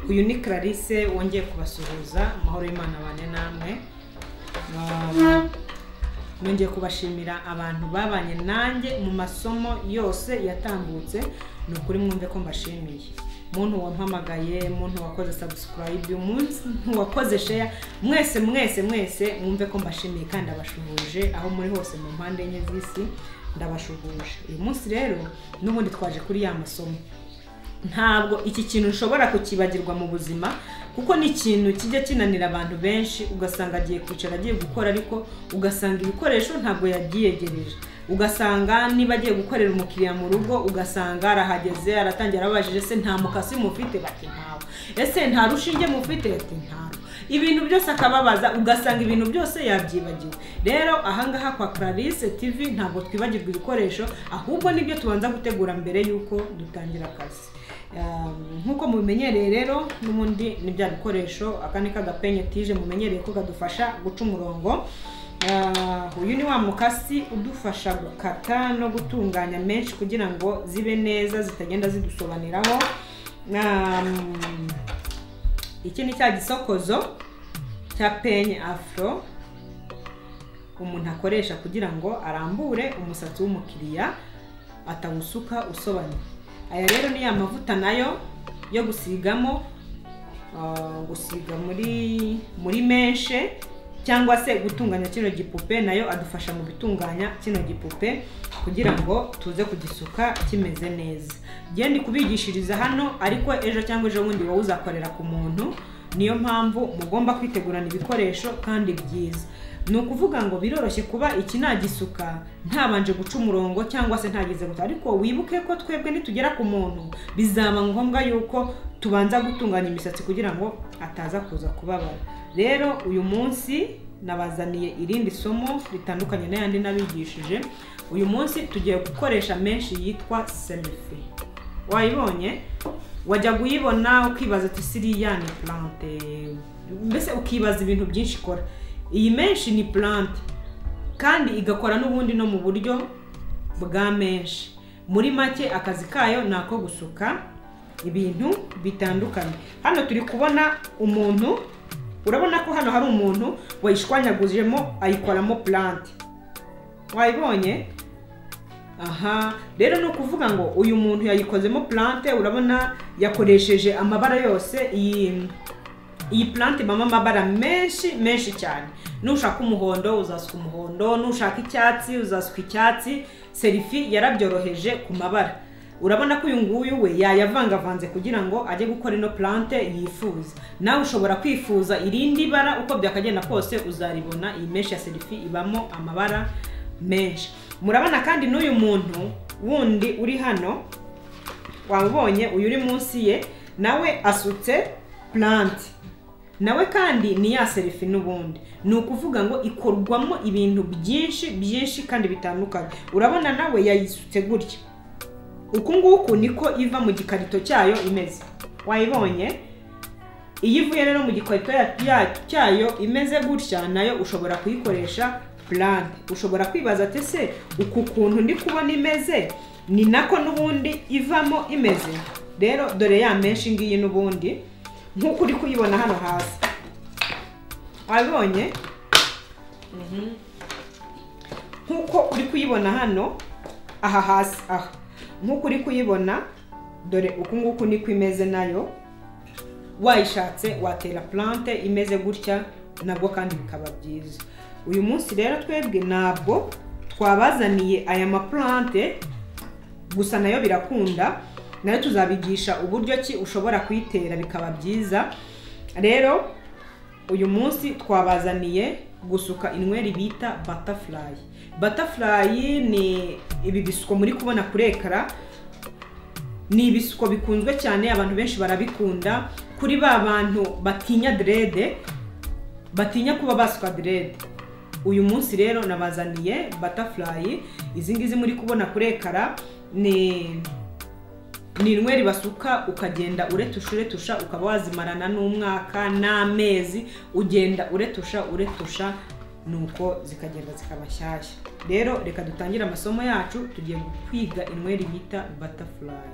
uyu ni clarisse wongeye kubasuhuza amahoro y'imana abane namwe nongeye kubashimira abantu babanye nanjye mu masomo yose yatambutse ni ukuri mwumve ko mbashimiye muntu wampamagaye muntu wakoze sabusikarayibe umuntu wakoze sheya mwese mwese mwese mwumve ko mbashimiye kandi abashuhuje aho muri hose mu mpande enye z'isi ndabashuhuje uyu munsi rero n'ubundi twaje kuri ya masomo ntabwo iki kintu ushobora kukibagirwa mu buzima kuko ni ikintu kijya kinanira abantu benshi ugasanga agiye kwicara agiye gukora ariko ugasanga ibikoresho ntabwo yabyiyegereje ugasanga niba agiye gukorera umukiriya mu rugo ugasanga arahageze aratangira arabajije se nta mukasi mufite bati ntawe ese nta rushinge mufite bati ntawe ibintu byose akababaza ugasanga ibintu byose yabyibagiwe rero ahangaha kwa clarisse tv ntabwo twibagirwa ibikoresho ahubwo nibyo tubanza gutegura mbere y'uko dutangira akazi nk'uko mubimenyereye rero n'ubundi ni bya bikoresho aka ni kagapenye tije mumenyereye ko kadufasha guca umurongo uyu ni wa mukasi udufasha gukata no gutunganya menshi kugira ngo zibe neza zitagenda zidusobaniraho iki ni cya gisokozo cya penye afro umuntu akoresha kugira ngo arambure umusatsi w'umukiriya atawusuka usobanye aya rero ni ya mavuta nayo yo gusigamo gusiga muri muri menshe cyangwa se gutunganya kino gipupe nayo adufasha mu bitunganya kino gipupe kugira ngo tuze kugisuka kimeze neza ndi kubigishiriza hano ariko ejo cyangwa ejo bundi wowe uzakorera ku muntu niyo mpamvu mugomba kwitegurana ibikoresho kandi byiza ni ukuvuga ngo biroroshye kuba iki nagisuka ntabanje guca umurongo cyangwa se ntageze guta ariko wibuke ko twebwe nitugera ku muntu bizaba ngombwa yuko tubanza gutunganya imisatsi kugira ngo ataza kuza kubabara rero uyu munsi nabazaniye irindi somo ritandukanye n'ayandi nabigishije uyu munsi tugiye gukoresha menshi yitwa selifi wayibonye wajya kuyibona ukibaza ati siriya ni purante mbese ukibaza ibintu byinshi ikora iyi menshi ni purante kandi igakora n'ubundi no mu buryo bwa menshi muri make akazi kayo ni ako gusuka ibintu bitandukanye hano turi kubona umuntu urabona ko hano hari umuntu wayishwanyagujemo ayikoramo purante wayibonye aha rero ni ukuvuga ngo uyu muntu yayikozemo purante urabona yakoresheje amabara yose iyi iyi purante ibamo amabara menshi menshi cyane nushaka umuhondo uzasuka umuhondo nushaka icyatsi uzasuka icyatsi serifi yarabyoroheje ku mabara urabona ko uyu nguyu we yayavangavanze kugira ngo ajye gukora ino purante yifuza nawe ushobora kwifuza irindi bara uko byakagenda kose uzaribona iyi menshi ya serifi ibamo amabara menshi murabona kandi n'uyu muntu wundi uri hano wawubonye uyu uri munsi ye nawe asutse purante nawe kandi ni ya serifi n'ubundi ni ukuvuga ngo ikorwamo ibintu byinshi byinshi kandi bitandukanye urabona nawe yayisutse gutya uku nguku niko iva mu gikarito cyayo imeze wayibonye iyo ivuye rero mu gikarito cyayo imeze gutya nayo ushobora kuyikoresha purante ushobora kwibaza ati se uku kuntu ndi kubona imeze ni nako n'ubundi ivamo imeze rero dore ya menshi ngiyi n'ubundi nk'uko uri kuyibona hano hasi wabibonye nk'uko uri kuyibona hano aha hasi aha nk'uko uri kuyibona dore uku nguku niko imeze nayo wayishatse watera purante imeze gutya nabwo kandi bikaba byiza uyu munsi rero twebwe ntabwo twabazaniye aya mapurante gusa nayo birakunda nayo tuzabigisha uburyo ki ushobora kuyitera bikaba byiza rero uyu munsi twabazaniye gusuka inweri bita batafurayi batafurayi ni ibi bisuko muri kubona kuri ekara ni ibisuko bikunzwe cyane abantu benshi barabikunda kuri ba bantu batinya derede batinya kuba basuka derede uyu munsi rero nabazaniye batafurayi izi ngizi muri kubona kuri ekara ni ni inweri basuka ukagenda uretusha uretusha ukaba wazimarana n'umwaka n'amezi ugenda uretusha uretusha nuko zikagenda zikaba shyashya rero reka dutangire amasomo yacu tugiye kwiga inweri bita butterfly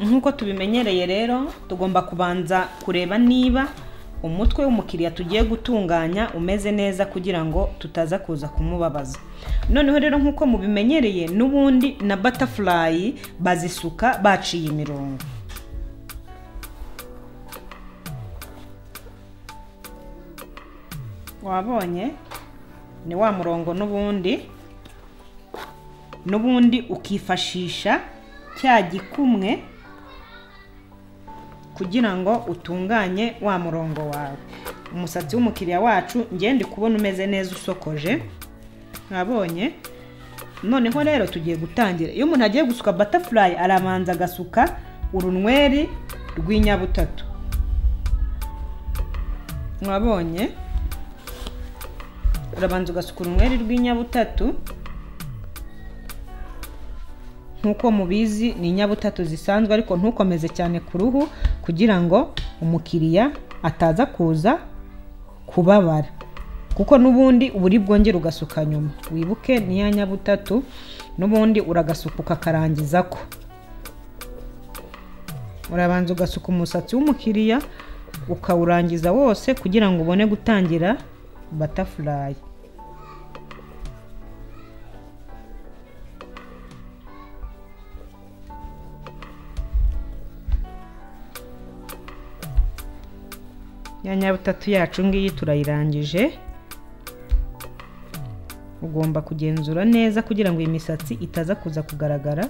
nk'uko tubimenyereye rero tugomba kubanza kureba niba umutwe w'umukiriya tugiye gutunganya umeze neza kugira ngo tutaza kuza kumubabaza noneho rero nk'uko mubimenyereye n'ubundi na butterfly bazisuka baciye imirongo wabonye ni wa murongo n'ubundi n'ubundi ukifashisha cya gikumwe kugira ngo utunganye wa murongo wawe umusatsi w'umukiriya wacu ngende kubona umeze neza usokoje mwabonye noneho rero tugiye gutangira iyo umuntu agiye gusuka butterfly arabanza agasuka urunweri rw'inyabutatu mwabonye urabanza ugasuka urunweri rw'inyabutatu nk'uko mubizi ni inyabutatu zisanzwe ariko ntukomeze cyane ku ruhu kugira ngo umukiriya ataza kuza kubabara kuko n'ubundi buri bwongere ugasuka nyuma wibuke niya nyabutatu n'ubundi uragasuka ukakarangiza ko urabanza ugasuka umusatsi w'umukiriya ukawurangiza wose kugira ngo ubone gutangira batafurayi ya nyabutatu yacu ngiyi turayirangije ugomba kugenzura neza kugira ngo iyi misatsi itaza kuza kugaragara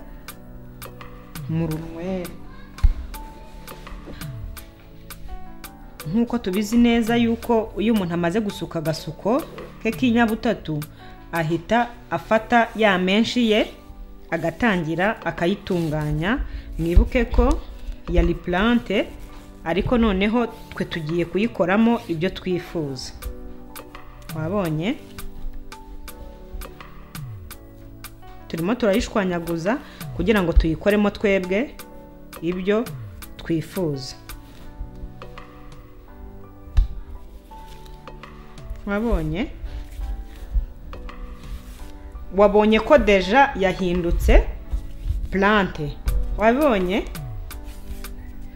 mu runyweri nk'uko tubizi neza yuko iyo umuntu amaze gusuka agasuko ke k'inyabutatu ahita afata ya menshi ye agatangira akayitunganya mwibuke ko ya ripurante ariko noneho twe tugiye kuyikoramo ibyo twifuza wabonye turimo turayishwanyaguza kugira ngo tuyikoremo twebwe ibyo twifuza wabonye wabonye ko deja yahindutse plante wabonye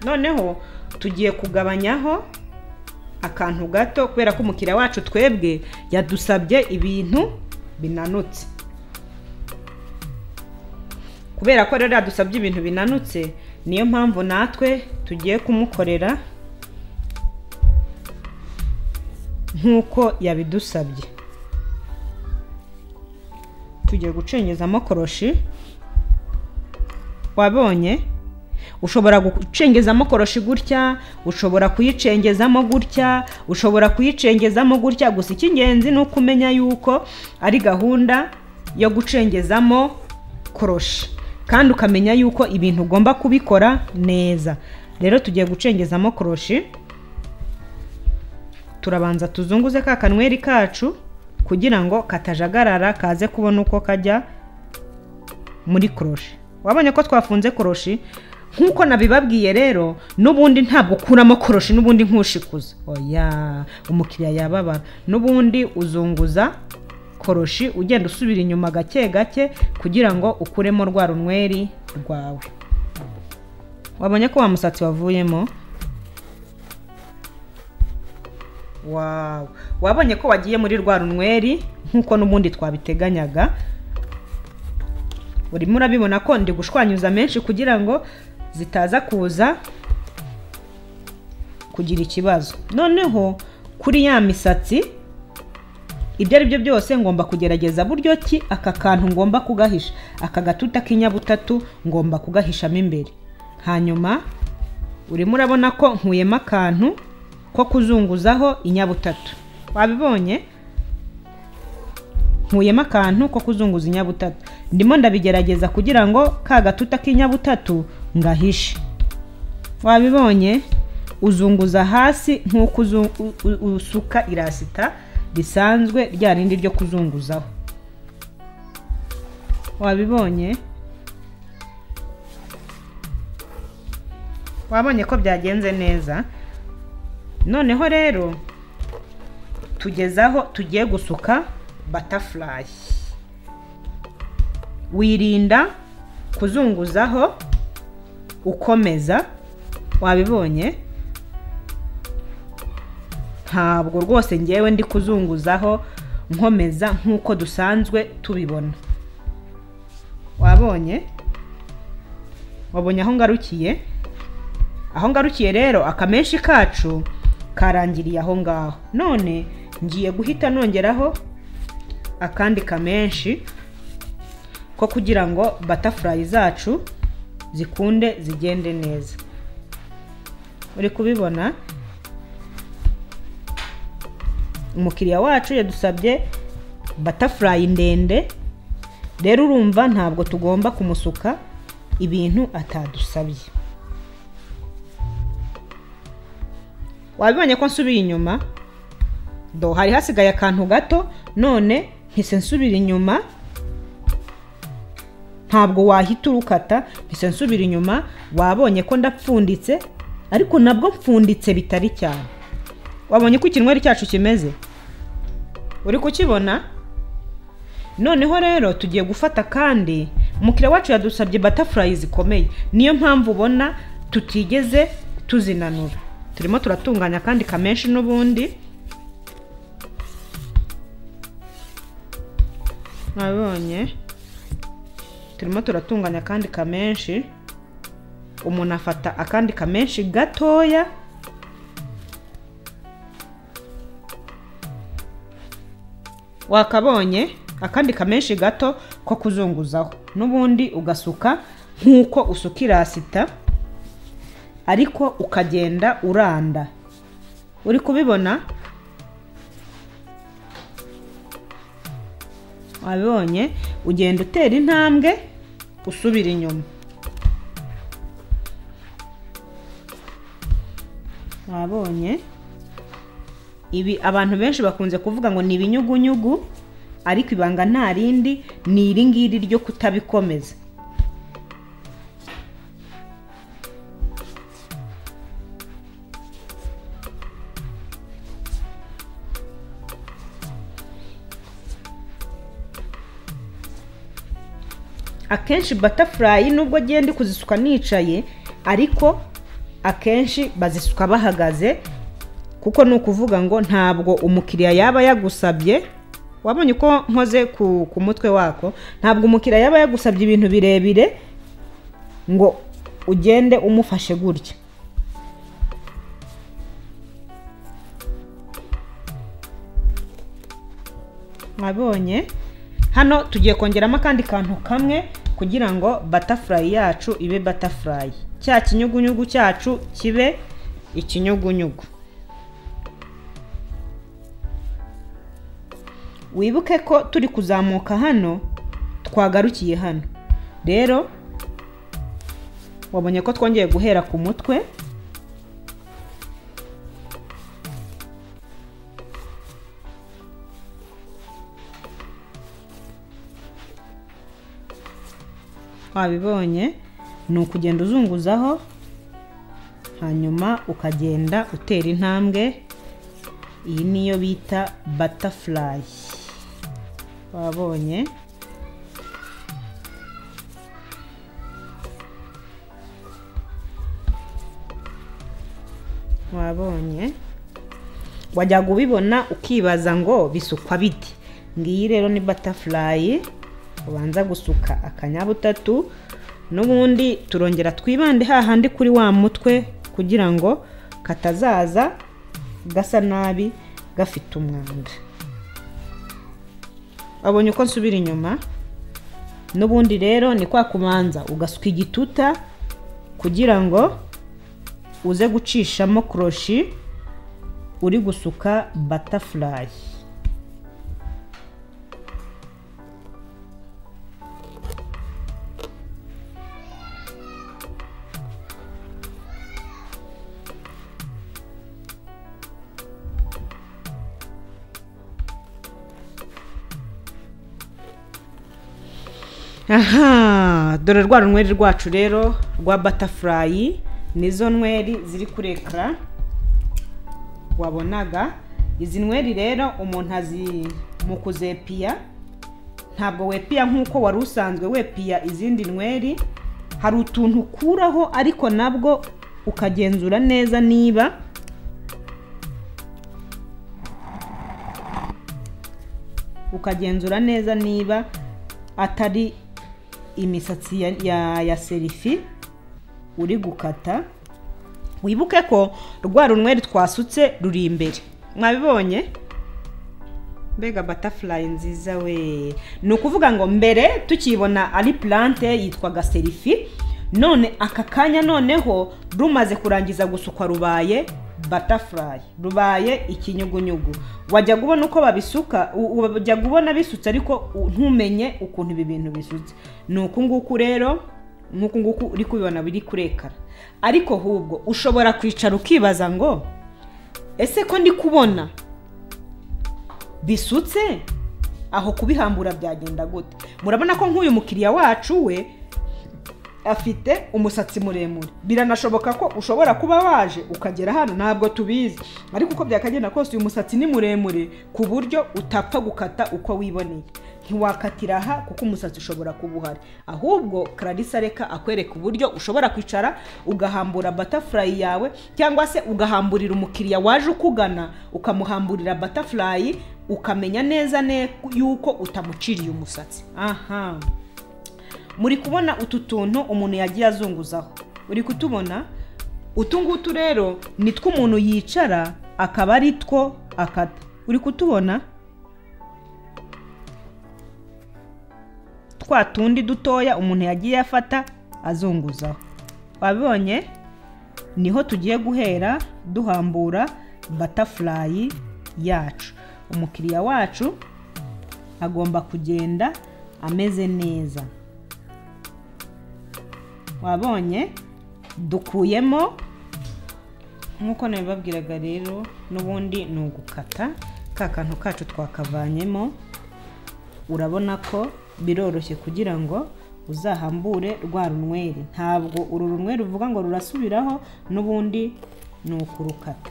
noneho tugiye kugabanyaho akantu gato kubera ko umukiriya wacu twebwe yadusabye ibintu binanutse kubera ko rero yadusabye ibintu binanutse niyo mpamvu natwe tugiye kumukorera nk'uko yabidusabye tugiye gucengezamo koroshi wabonye ushobora gucengezamo koroshi gutya ushobora kuyicengezamo gutya ushobora kuyicengezamo gutya gusa icy'ingenzi ni uko umenya yuko ari gahunda yo gucengezamo koroshi kandi ukamenya yuko ibintu ugomba kubikora neza rero tugiye gucengezamo koroshi turabanza tuzunguze ka kanweri kacu kugira ngo katajagarara kaze kubona uko kajya muri koroshi wabonye ko twafunze koroshi nk'uko nabibabwiye rero n'ubundi ntabwo ukuramo koroshi n'ubundi nkushikuza oya umukiriya yababara n'ubundi uzunguza koroshi ugenda usubira inyuma gake gake kugira ngo ukuremo rwa runweri rwawe wabonye ko wa musatsi wavuyemo wawu wabonye ko wagiye muri rwa runweri nk'uko n'ubundi twabiteganyaga urimo urabibona ko ndi gushwanyuza menshi kugira ngo zitaza kuza kugira ikibazo noneho kuri ya misatsi ibyo ari byo byose ngomba kugerageza buryo ki aka kantu ngomba kugahisha aka gatuta k'inyabutatu ngomba kugahishamo imbere hanyuma urimo urabona ko nkuyemo akantu ko kuzunguzaho inyabutatu wabibonye nkuyemo akantu ko kuzunguza inyabutatu ndimo ndabigerageza kugira ngo ka gatuta k'inyabutatu ngahishe wabibonye uzunguza hasi nk'uko usuka irasita risanzwe rya rindi ryo kuzunguzaho wabibonye wabonye ko byagenze neza noneho rero tugeze aho tugiye gusuka batafurayi wirinda kuzunguzaho ukomeza wabibonye ntabwo rwose ngewe ndi kuzunguzaho nkomeza nk'uko dusanzwe tubibona wabonye wabonye aho ngarukiye aho ngarukiye rero akamenshi kacu karangiriye aho ngaho none ngiye guhita nongeraho akandi kamenshi ko kugira ngo batafurayi zacu zikunde zigende neza uri kubibona umukiriya wacu yadusabye batafurayi ndende rero urumva ntabwo tugomba kumusuka ibintu atadusabye wabibonye ko nsubiye inyuma do hari hasigaye akantu gato none ntise nsubira inyuma ntabwo wahita urukata ntise nsubira inyuma wabonye ko ndapfunditse ariko nabwo mpfunditse bitari cyane wabonye ko ikinweri cyacu kimeze uri kukibona noneho rero tugiye gufata kandi umukiriya wacu yadusabye batafurayi zikomeye niyo mpamvu ubona tutigeze tuzinanura turimo turatunganya kandi kamenshi n'ubundi wabonye turimo turatunganya akandi kamenshi umuntu afata akandi kamenshi gatoya wakabonye akandi kamenshi gato ko kuzunguzaho n'ubundi ugasuka nk'uko usuka irasita ariko ukagenda uranda uri kubibona wabibonye ugenda utera intambwe usubira inyuma wabonye ibi abantu benshi bakunze kuvuga ngo ni ibinyugunyugu ariko ibanga nta rindi ni iri ngiri ryo kutabikomeza akenshi batafurayi nubwo agiye ndi kuzisuka nicaye ariko akenshi bazisuka bahagaze kuko ni ukuvuga ngo ntabwo umukiriya yaba yagusabye wabonye uko nkoze ku mutwe wako ntabwo umukiriya yaba yagusabye ibintu birebire ngo ugende umufashe gutya wabonye hano tugiye kongeramo akandi kantu kamwe kugira ngo batafurayi yacu ibe batafurayi cya kinyugunyugu cyacu kibe ikinyugunyugu wibuke ko turi kuzamuka hano twagarukiye hano rero wabonye ko twongeye guhera ku mutwe wabibonye ni ukugenda uzunguzaho hanyuma ukagenda utera intambwe iyi niyo bita batafurayi wabonye wabonye wajyaga ubibona ukibaza ngo bisukwa bite ngiyi rero ni batafurayi ubanza gusuka akanyabutatu n'ubundi turongera twibande hahandi kuri wa mutwe kugira ngo katazaza gasa nabi gafite umwanda wabonye uko nsubira inyuma n'ubundi rero ni kwa kubanza ugasuka igituta kugira ngo uze gucishamo koroshi uri gusuka batafurayi aha dore rwa runyweri rwacu rero rwa batafurayi nizo nweri ziri kuri ekara wabonaga izi nweri rero umuntu azi mu kuzepiya ntabwo wepiya nk'uko wari usanzwe wepiya izindi nweri hari utuntu ukuraho ariko nabwo ukagenzura neza niba ukagenzura neza niba atari imisatsi ya, ya, ya serifi uri gukata wibuke ko rwa runweri twasutse ruri imbere mwabibonye mbega butterfly nziza we ni ukuvuga ngo mbere tukibona ari plante yitwaga serifi none aka kanya noneho rumaze kurangiza gusukwa rubaye butterfly rubaye ikinyugunyugu wajya ubona uko babisuka wajya ubona bisutse ariko ntumenye ukuntu ibi bintu bisutse ni uku nguku rero nk'uku nguku uri kubibona biri kurekara ariko ahubwo ushobora kwicara ukibaza ngo ese ko ndi kubona bisutse aho kubihambura byagenda gute murabona ko nk'uyu mukiriya wacu we afite umusatsi muremure biranashoboka ko ushobora kuba waje ukagera hano ntabwo tubizi ariko uko byakagenda kose uyu musatsi ni muremure ku buryo utapfa gukata uko wiboneye ntiwakatira aha kuko umusatsi ushobora kuba uhari ahubwo kararisa reka akwereka uburyo ushobora kwicara ugahambura butterfly yawe cyangwa se ugahamburira umukiriya waje ukugana ukamuhamburira butterfly ukamenya neza yuko utamuciriye umusatsi aha muri kubona utu tuntu umuntu yagiye azunguzaho uri kutubona utu ngutu rero ni two umuntu yicara akaba ari two akata uri kutubona twa tundi dutoya umuntu yagiye afata azunguzaho wabibonye niho tugiye guhera duhambura butterfly yacu umukiriya wacu agomba kugenda ameze neza wabonye dukuyemo nk'uko nabibabwiraga rero n'ubundi ni ugukata ka kantu kacu twakavanyemo urabona ko biroroshye kugira ngo uzahambure rwa runweri ntabwo uru runweri ruvuga ngo rurasubiraho n'ubundi ni ukurukata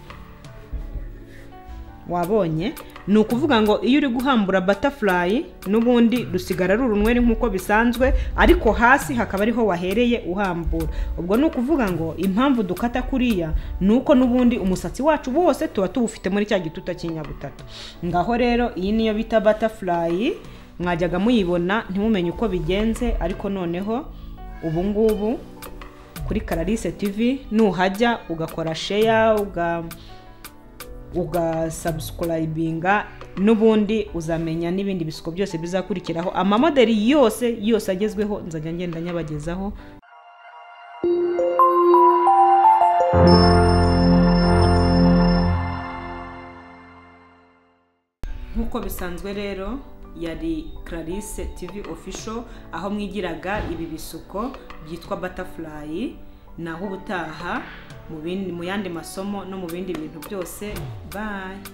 wabonye ni ukuvuga ngo iyo uri guhambura butterfly n'ubundi rusigara ari urunweri nk'uko bisanzwe ariko hasi hakaba ariho wahereye uhambura ubwo ni ukuvuga ngo impamvu dukata kuriya ni uko n'ubundi umusatsi wacu wose tuba tuwufite muri cya gituta cy'inyabutatu ngaho rero iyi niyo bita butterfly mwajyaga muyibona ntimumenye uko bigenze ariko noneho ubu ngubu kuri karalise tivi nuhajya ugakora sheya uga ugasubscribinga n'ubundi uzamenya n'ibindi bisuko byose bizakurikiraho amamoderi yose yose agezweho nzajya ngenda nyabagezaho nk'uko bisanzwe rero yari clarisse tv official aho mwigiraga ibi bisuko byitwa butterfly naho ubutaha mu yandi masomo no mu bindi bintu byose bayi